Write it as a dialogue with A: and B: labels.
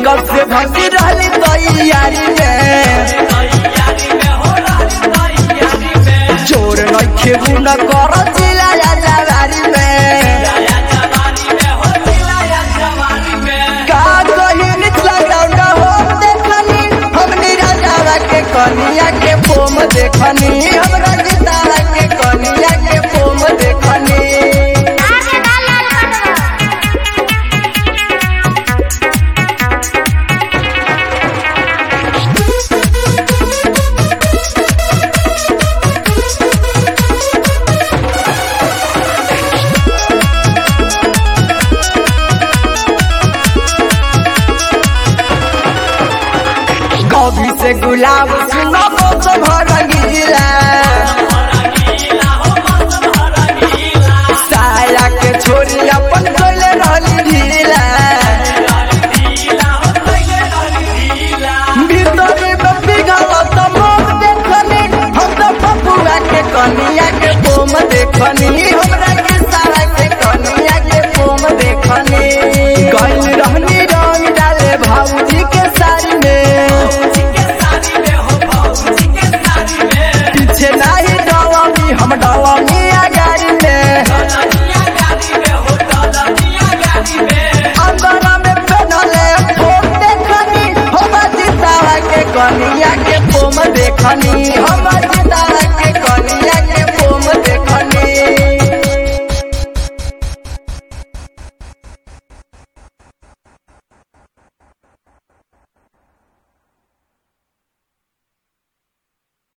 A: makeup से भगी रहली तैयारी में जोर नइखे गुना कर जिला या जवारी में का कही निचला ग्राउंड हो देखनी हमनी राजावा के कनिया के फोम देखनी हमरा गीतावा के कनिया के फोम देखनी
B: आगे डाला कटवा
A: कभी से गुलाब सुनो तो भर गीला साया के छोरी अपन कोले रहली ढीला भीतरी में पिघल तो मोम देखनी हम तो पपुआ के कनिया के बोम देखनी हमरा के सारा के कनिया के बोम देखनी गइल रहनी रंग डाले भाऊजी के साड़ी में पीछे नाही डवामी हम डवामी आगारी में अंदर में पहनले फोम देखनी हम जितावा के कनिया के फोम देखनी हम जितावा